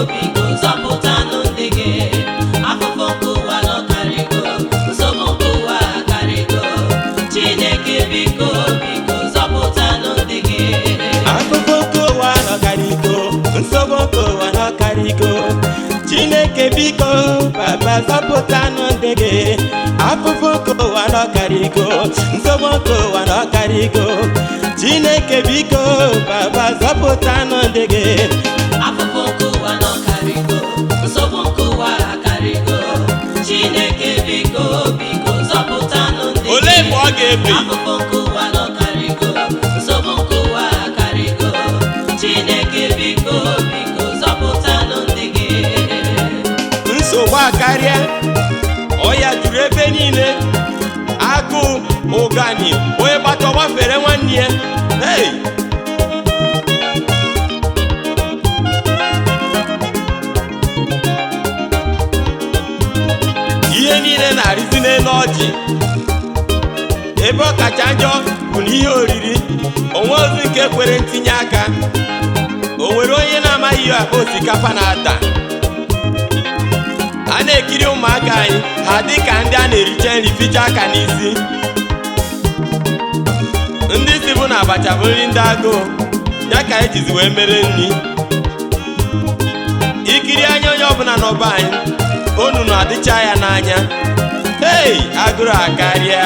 biko zọpụtanụ ndị gị afụfụ nke ụwa nọkarịgo nsogbu nke ụwa akarịgo chineke biko biko zọpụtanụ ndị gị afụfụ nke ụwa nọkarịgo nsogbu nke ụwa nọkarịgo chineke biko baba zọpụtanụ ndị gị afụfụ nke ụwa nọkarịgo nsogbu nke ụwa nọkarịgo chineke biko baba zọpụtanụ ndị gị afụfụ nke ụwa nọkarịgo nsogbu nke ụwa akarịgo chineke biko biko zọpụtanụ ndị gị olee mgbe ọ ga-ebi afụfụ nke ụwa nọkarịgo nsogbu nke ụwa akarịgo chineke biko biko zọpụtanụ ndị gị nsogbu akarịa ọya juru ebe niile agụụ ụgani onye gbata ọgbafere nwanne ya hey! ihe niile na-arịzi n'elu ọjị ebe ọ kacha njọ bụ na ihe oriri onwe ozi nke kwere ntinye aka o nwere onye na-amaghị ihe akpa osikapa na-ada a na-ekiri ụmụaka anyị ha dị ka ndị a na-ericha nri ficha aka n'isi ndị si bụ na abacha bụ nri ndị agụụ ya ka ejizi wee mere nri ikiri anya onye ọbụla n'ọba anyị onu na-adịcha ya n'anya hei agụrụ akarịa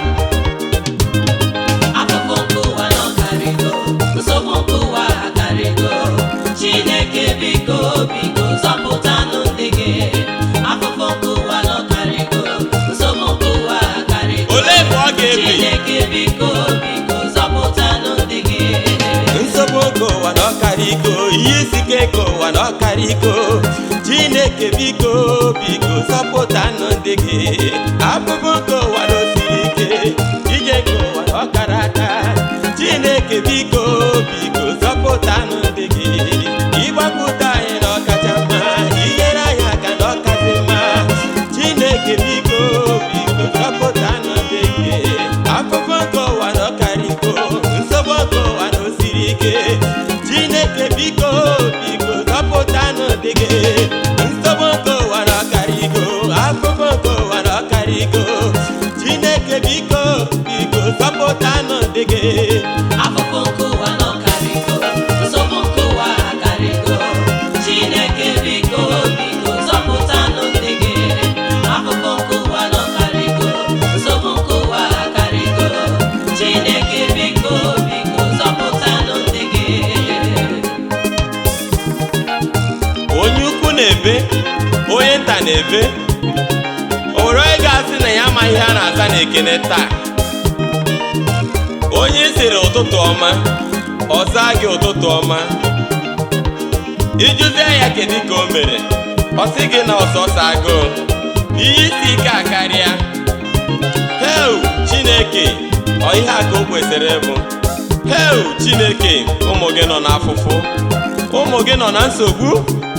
afụfụ nke ụwa nọkarịgo nsogbu nke ụwa akarịgo chineke biko biko zọpụtanụ ndị gị afụfụ nke ụwa nọkarịgo nsogbu nke ụwa akarịgo olee mgbe ọ ga-ebi chineke biko biko zọpụtanụ ndị gị nsogbu nke ụwa na ọkarịko ihe isi ike nke ụwa na ọkarịko chineke biko biko zọpụtanụ ndị gị afụfụ nke ụwa na osiri ike ije nke ụwa na ọkara aka chineke biko biko zọpụtanụ ndị gị ịgbapụta anyị na ọkacha mma inyere anyị aka na ọkasị mma chineke biko biko zọpụtanụ ndị gị afụfụ nke ụwa na ọkarịko nsogbu nke ụwa na osiri ike chineke biko biko zọpụtanụ ndị gị nsogbu nke ụwa na ọkarịko afụfụ nke ụwa na ọkarịko chineke biko biko zọpụtanụ ndị gị afụfụ nke ụwa nọkarịgo nsogbu nke ụwa akarịgo chineke biko biko zọpụtanụ ndị gị afụfụ nke ụwa nọkarịgo nsogbu nke ụwa akarịgo chineke biko biko zọpụtanụ ndị gị onye ukwu na-ebe onye nta na-ebe o nwere onye ga-asị na ya amaghị ihe a na-aza na ekene taa onye sịrị ụtụtụ ọma ọ zaa gị ụtụtụ ọma ijụzie ya kedu ka o mere ọ sị gị na ọsọsọ agụụ ihe isi ike akarịa heu chineke ọ ihe a ka o kwesịrị ịbụ heu chineke ụmụ gị nọ n'afụfụ ụmụ gị nọ na nsogbu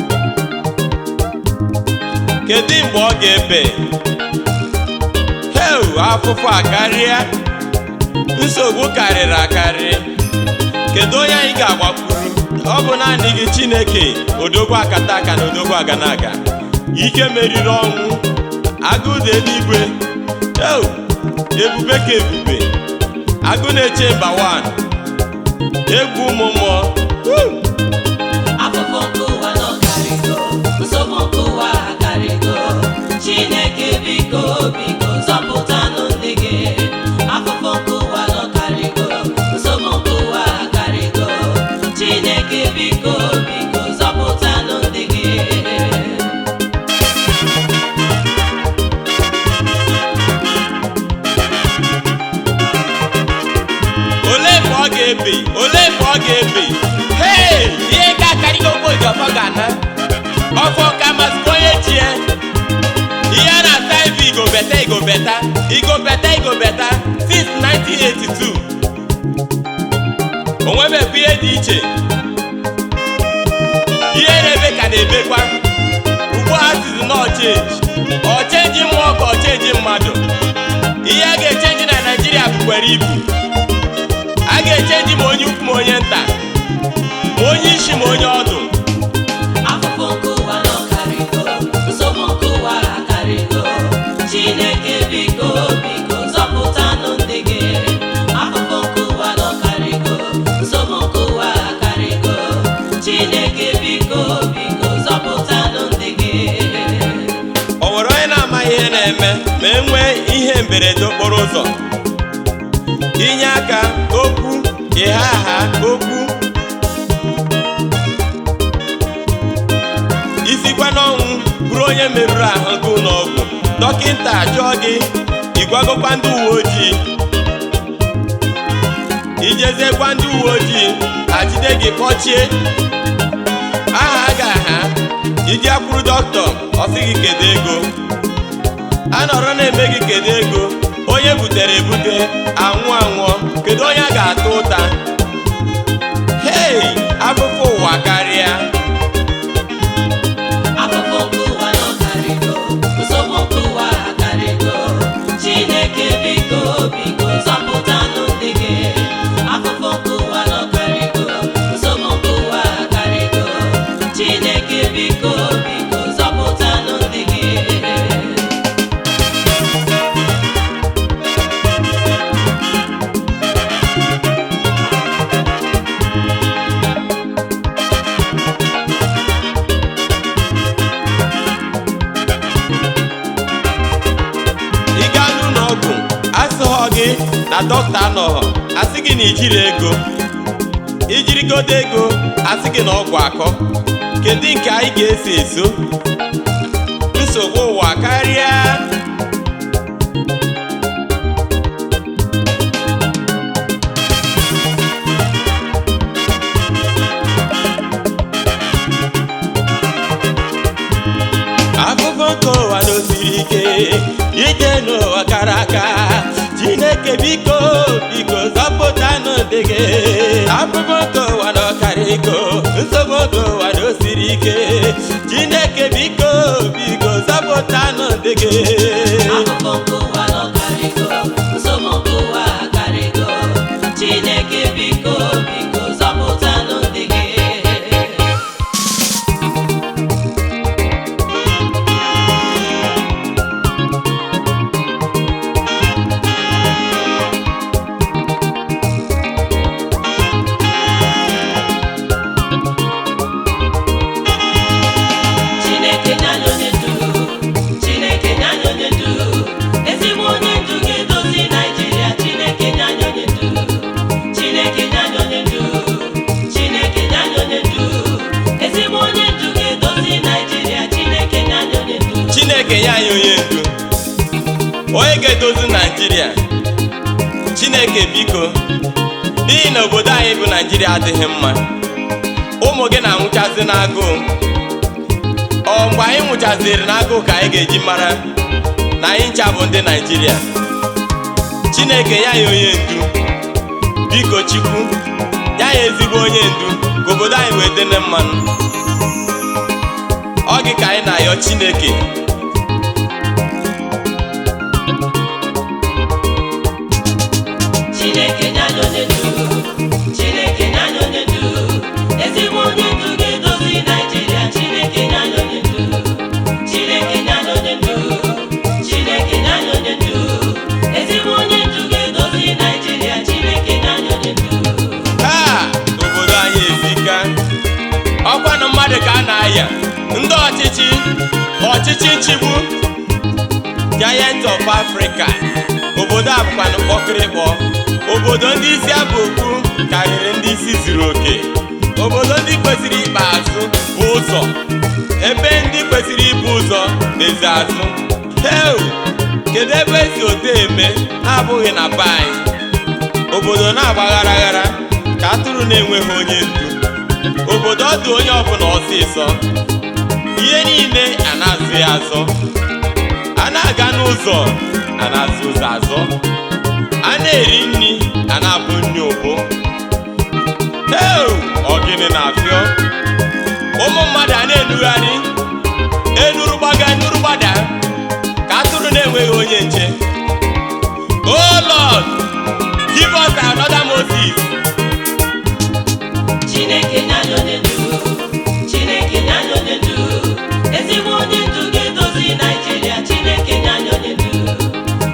kedu mgbe ọ ga-ebe heu afụfụ akarịa nsogbu karịrị akarị kedu onye anyị ga-agbakwuru ọ bụ naanị gị chineke odogwu akata aka na odogwu aganaga ike meriri ọnwụ agụụ dị eluigwe eu ebube ka ebube agụ na-eche mba 1 egwu ụmụ mmụọ Woo! afụfụ nke ụwa nọkarịgo nsogbu nke ụwa akarịgo chineke biko biko zọpụtanụ ndị gị afụfụ nke ụwa nọkarịgo nsogbu nke ụwa akarịgo chineke biko biko zọpụtanụ ndị gị olee mgbe ọ ga-ebe olee mgbe ọ ga-ebe hei ihe ga-akarịgo ogboji ọfọ ga-ana ọfọ ka masịkwa onye ji ya ihe a na-asa ebe igobeta igobeta igobeta igobeta since 1982 o nwebekwa ihe dị iche ihe na-ebe ka na-ebekwa ugbu a sizi na ọchenji ọchenji mmụọ ka ọchenji mmadụ ihe a ga-echenji na naijiria bụkwara ibu a ga-echenji ma onye ukwu ma onye nta ma onye isi ma onye ọdụ afụfụ nke biko biko zọpụtanụ ndị gị afụfụ nke ụwa nọkarịgo nsogbu nke ụwa akarịgo chineke biko biko zọpụtanụ ndị gị o nwere onye na-amaghị ihe na-eme ma e nwee ihe mberede okporo ụzọ inye aka okwu ịha aha okwu isikwa n'ọnwụ bụrụ onye merụrụ ahụ gị n'ọgwụ dọkịta jụọ gị ịgwagokwa ndị uwe ojii ijezekwa ndị uwe ojii ajide gị kpọchie aha gị aha iji akwụrụ dọkịta ọ sị gị kedu ego a nọrọ na-eme gị kedu ego onye butere ebute anwụ anwụọ kedu onye a ga-ata ụta hei afụfụ ụwa karịa afụfụ nke ụwa nọkarịgo nsogbu nke ụwa akarịgo chineke biko biko zọpụtanụ ndị gị afụfụ nke ụwa nọkarịgo nsogbu nke ụwa akarịgo chineke biko biko zọpụtanụ ndị gị ị gaa n'ụlọ ọgwụ asịghọ gị na dọkịta anọghọ asị gị na ijiri ego ijirigodo ego asị gị na ọgwụ akọ kedu nke anyị ga-eso eso nsogbu ụwa karịa afụfụ nke ụwa n'osiri ike ije n'ụwa kara aka chineke biko biko zọpụtanụ ndị gị afụfụ nke ụwa n'ọkara iko nsogbu nke ụwa n'osiri ike chineke biko biko zọpụtanụ ndị gị afụfụ nke ụwa nọkarịgo nsogbu nke ụwa akarịgo chineke biko biko zọpụtanụ ndị gị chineke nye anyị onye ndu chineke nye anyị onye ndu ezigbo onye ndu ga-edozi naijiria chineke nye anyị onye ndu chineke nye anyị onye ndu chineke nye anyị onye ndu ezigbo onye ndu ga-edozi naijiria chineke nye anyị onye ndu chineke nye anyị onye ndu onye ga-edozi naijiria chineke biko n'ihi na obodo anyị bụ naijiria adịghị mma ụmụ gị na-anwụchazi n'agụụ ọ mgbe anyị nwụchaziri n'agụụ ka anyị ga-eji mara na anyị ncha bụ ndị naijiria chineke ya anyị onye ndu biko chukwu ya ya ezigbo onye ndu ka obodo anyị wee dị na mmanụ ọ gị ka anyị na-ayọ chineke chineke nye anyị onye ndu chineke nye anyị onye ndu ezigbo onye ndu ga-edozi naijiria chineke nye anyị onye ndu chineke nye anyị onye ndu chineke nye anyị onye ndu ezigbo onye ndu ga-edozi naijiria chineke nye anyị onye ndu taa obodo anyị ezika ọkwa na mmadụ ka a na-aya ndị ọchịchị ọchịchị nchigbu giant of africa obodo a bụkwanụ kpọkịrịkpọ obodo ndị isi abụ okwu karịrị ndị isi zuru oke obodo ndị kwesịrị ikpe azụ bụ ụzọ ebe ndị kwesịrị ibu ụzọ na-ezi azụ heu kedu ebe esi ote eme na-abụghị na be anyị obodo na-agba ghara ghara ka atụrụ na-enweghị onye ndu obodo ọ dị onye ọbụla ọsịsọ ihe niile a na-azụ ya azọ a na-aga n'ụzọ a na-azụ ụzọ azọ a na-eri nri a na-abụ nri ụbụ heu ọgịnị na-afịọ ụmụ mmadụ a na-enugharị enuru gbaga enuru gbada ka atụrụ na-enweghị onye nche oh lord give us another moses chineke nye anyị onye ndu chineke nye anyị onye ndu ezigbo onye ndu ga-edozi naijiria chineke nye anyị onye ndu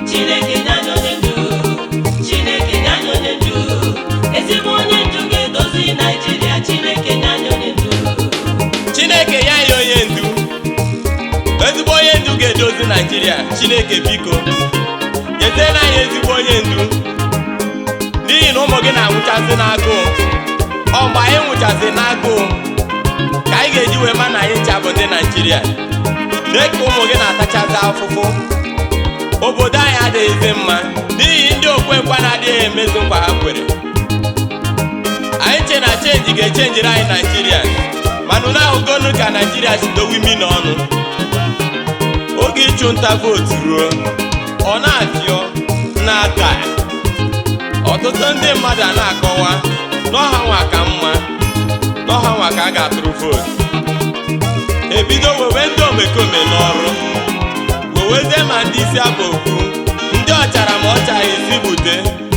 chineke biko nyeziere anyị ezigbo onye ndu n'ihi na ụmụ gị na-anwụchazi n'agụụ ọ mgbe anyị nwụchazi n'agụụ ka anyị ga-eji wee ma na anyị ncha bụ ndị naijiria lee ka ụmụ gị na-atachazi afụfụ obodo anyị adịghịzi mma n'ihi ndị okwenkwa na-adịghị emezu nkwa ha kwere anyị che na chenji ga-echenjiri anyị naijiria mana unu ahụgonu ka naijiria si dowe imi n'ọnụ oge ịchụ nta vootu ruo ọ na-afịọ na-aka ọtụtụ ndị mmadụ a na-akọwa n'ọha nwa ka mma n'ọha nwa ka a ga-atụrụ vootu ebido wewe ndị omekome n'ọrụ wewezie ma ndị isi abụ okwu ndị ọchara ma ọchaghị esi bute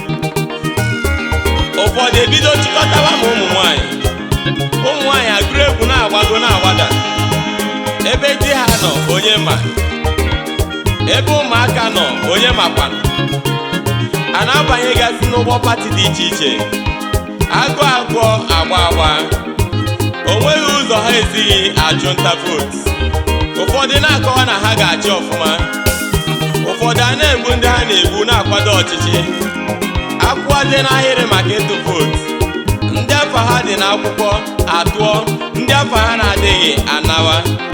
ụfọdụ ebido chịkọtawa ma ụmụ nwanyị ụmụ nwanyị agụrụ egwu na-agbago na-agbada ebe di ha nọ onye ma ebe ụmụaka nọ onye makwa a na-abanyegasị n'ụgbọ pati dị iche iche agụ agụọ agba agba o nweghị ụzọ ha esighị achụ nta vootu ụfọdụ na-akọwa na ha ga-achị ọfụma ụfọdụ a na-egbu ndị ha na-egbu na-akwado ọchịchị akwụwazie n'ahịrị maka ịtụ vootu ndị afọ ha dị n'akwụkwọ atụọ ndị afọ ha na-adịghị anawa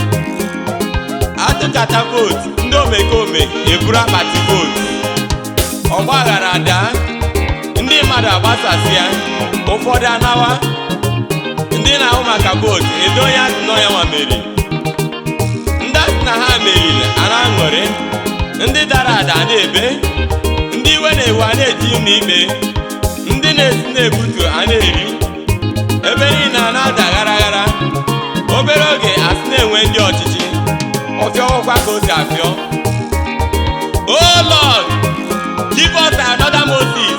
atụkata vootu ndị omekome eburu akpati vootu ọgbaghara daa ndị mmadụ agbasasịa ụfọdụ anawa ndị na-ahụ maka vootu edo onye asị nọ ya nwa meriri ndị asị na ha meriri a na-aṅụrị ndị dara ada na-ebe ndị iwe na-ewu a na-eji ụlọ ikpe ndị na-esi na-ebutu a na-eri ebe niile a na-ada ghara ghara obere oge asị na-enwe ndị ọchịchị ọfịọwụkwa ka o si afịọ oh lord give us another moses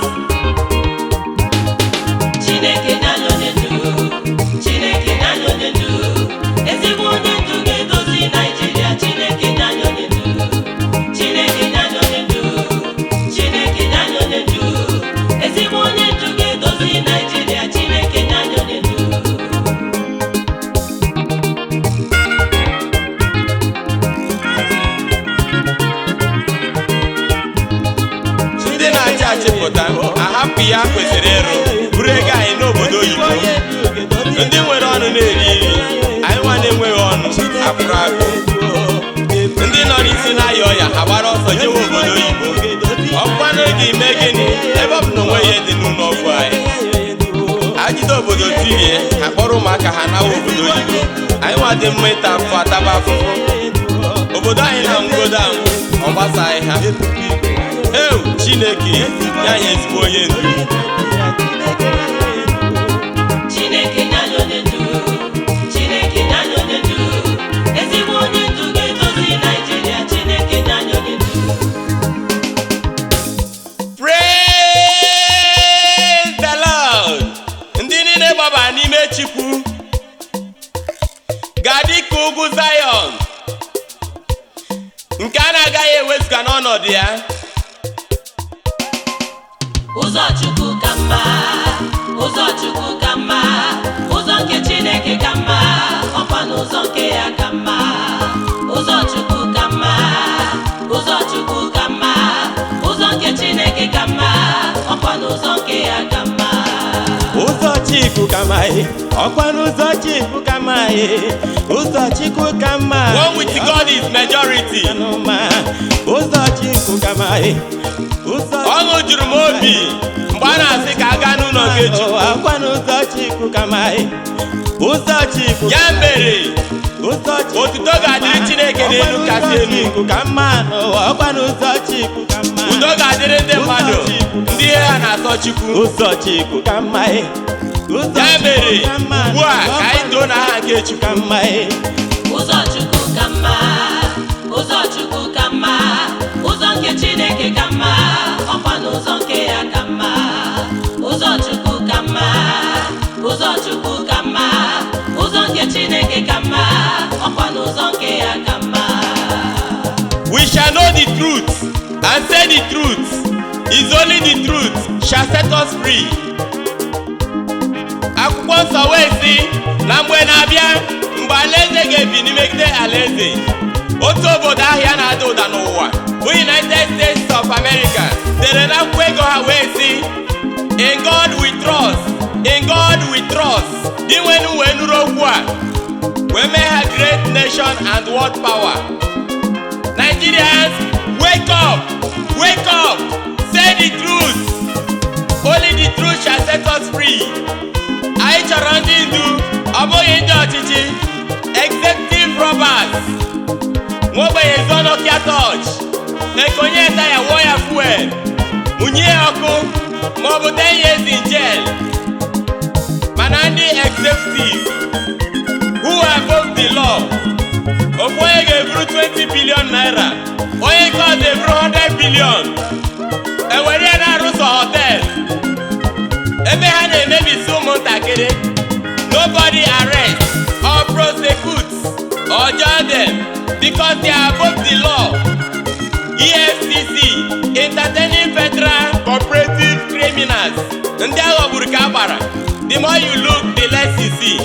Chineke na-anyị onye ndu Chineke na-anyị onye ndu ezigbo onye ndu ga-edozi Naijiria Chineke na-anyị onye ndu Chineke na-anyị onye ndu Chineke na-anyị onye ndu ezigbo onye ndu ga-edozi Naijiria Chineke na-anyị onye ndu ndị na-achị achịpụta ahapụ ya kwesịrị ịrụ buru ego anyị n'obodo oyibo ndị nwere ọnụ na-eri nri anyị nwa na-enweghị ọnụ akpụrụ akpụ ndị nọ n'isi na-aya ọya ha gbara ọsọ jewe obodo oyibo ọkwa n'oge ime gịnị ebe ọ bụ na onwe ihe dị n'ụlọ ọgwụ anyị ajide obodo tirie ha kpọrọ ụmụaka ha nawa obodo oyibo anyị nwa dị mma ịta afụfụ ataba afụfụ obodo anyị na ngodo ahụ ọ gbasaghị ha ewu chineke ya nye ezigbo onye ndu Chineke na-anyị onye ndu Chineke na-anyị onye ndu ezigbo onye ndu ga-edozi Naijiria Chineke na-anyị onye ndu praise the lord ndị niile gbaba n'ime chukwu ga-adị ka ugwu zion nke a na-agaghị ewezụga n'ọnọdụ ya ụzọ chukwu ka mma ụzọ chukwu ka mma ụzọ nke chineke ka mma ọkwa n'ụzọ nke ya ka mma ụzọ chukwu ka mma ụzọ chukwu ka mma ụzọ nke chineke ka mma ọkwa n'ụzọ nke ya ka mma ụzọ chikwu ka mma ọkwa n'ụzọ chikwu ka mma ụzọ chikwu ka mma one with god is majority ụzọ chikwu ka mma ọṅụ juru m obi mgbe a na-asị ka a gaa n'ụlọ nke chukwu ọkwa n'ụzọ chikwu ka mma ụzọ chikwu ya mere ụzọ chikwu otuto ga-adịrị chineke n'elu kasị elu chikwu ka mma n'ụwa ọkwa n'ụzọ chikwu ka mma udo ga-adịrị ndị mmadụ ndị ihe ha na-asọ chukwu ụzọ chikwu ka mma ụzọ ya mere chikwu ka mma ugbu a ka anyị too n'aha nke chukwu ka mma ụzọ chukwu ka mma ụzọ chukwu ka mma ụzọ nke chineke ka mma ọkwa n'ụzọ nke ya ka mma ụzọ chukwu ka mma ụzọ chukwu ka mma ụzọ nke chineke ka mma ọkwa n'ụzọ nke ya ka mma we shall know the truth and say the truth is only the truth shall set us free akwụkwọ nsọ wee sị na mgbe na-abịa mgbe alaeze ga-ebi n'imegide alaeze otu obodo ahịa na-ada ụda n'ụwa bụ united states of america dere na akwụkwọ ego ha wee sị in god we trust in god we trust dị nwenu wee nụrụ okwu a wee mee ha great nation and world power nigerians wake up wake up say the truth only the truth shall set us free anyị chọrọ ndị ndu ọ bụghị ndị ọchịchị executive robbers nwogbenye zonokia toch ekonye taya wụọ ya fuel mụnye ya ọkụ maọbụ 10 years in jail mana ndị executive who are above the law ofu onye ga-eburu 20 billion naira onye nke ọzọ eburu 100 billion ewere ya na-arụsọ hotel ebe ha na-emebisi ụmụntakịrị nobody arrest or prosecute or judge them because they are above the law efcc entertaining federal cooperative criminals ndị aghọgburu ka a gbara the more you look the less you see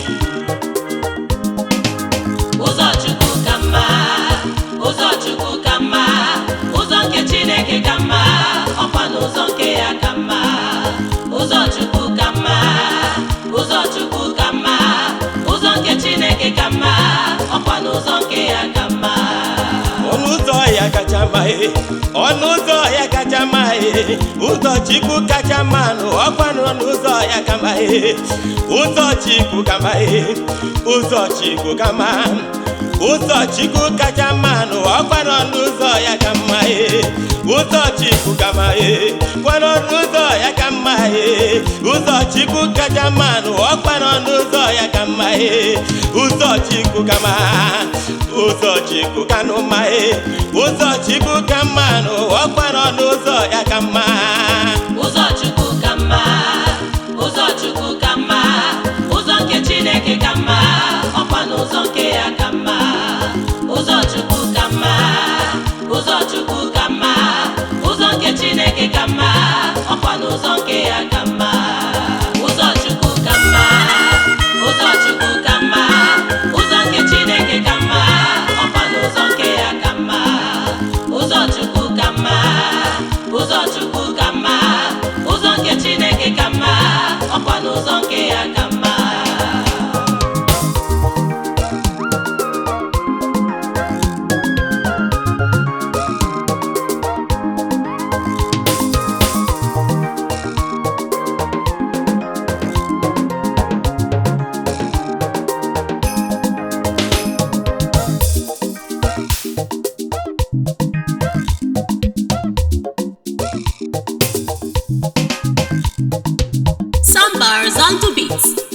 ụzọ chukwu ka mma ụzọ chukwu ka mma ụzọ nke chineke ka mma ọkwa n'ụzọ nke ya ka mma ụzọ chukwu ka mma ụzọ chukwu ka mma ụzọ nke chineke ka mma ọkwa n'ụzọ nke ya ka mma ọnụ ụzọ ya kacha mma e ọnụ ụzọ ya kacha mma e ụzọ chukwu kacha mma nụ ọkwa n'ọnụ ụzọ ya ka mma e ụzọ chukwu ka mma e ụzọ chukwu ka mma ụzọ chukwu kacha mma nụ ọkwa n'ọnụ ụzọ ya ka mma e ụzọ chukwu ka mma e kwa n'ọnụ ụzọ ya ka mma e ụzọ chukwu kacha mma nụ ọkwa n'ọnụ ụzọ ya ka mma e ụzọ chukwu ka mma ụzọ chukwu ka nụ mma e ụzọ chukwu ka mma nụ ọkwa n'ọnụ ụzọ ya ka mma ụzọ chukwu ka mma ụzọ chukwu ka mma ụzọ nke chineke ka mma ọkwa n'ụzọ nke ya ka mma ụzọ chukwu ka mma ụzọ chukwu ka mma ụzọ nke chineke ka mma ọkwa n'ụzọ nke ya ka mma ụzọ chukwu ka mma ụzọ chukwu ka mma ụzọ nke chineke ka mma ọkwa n'ụzọ nke ya ka mma ụzọ chukwu ka mma ụzọ chukwu ka mma ụzọ nke chineke ka mma ọkwa n'ụzọ nke ya ka mma Sambars on to beats.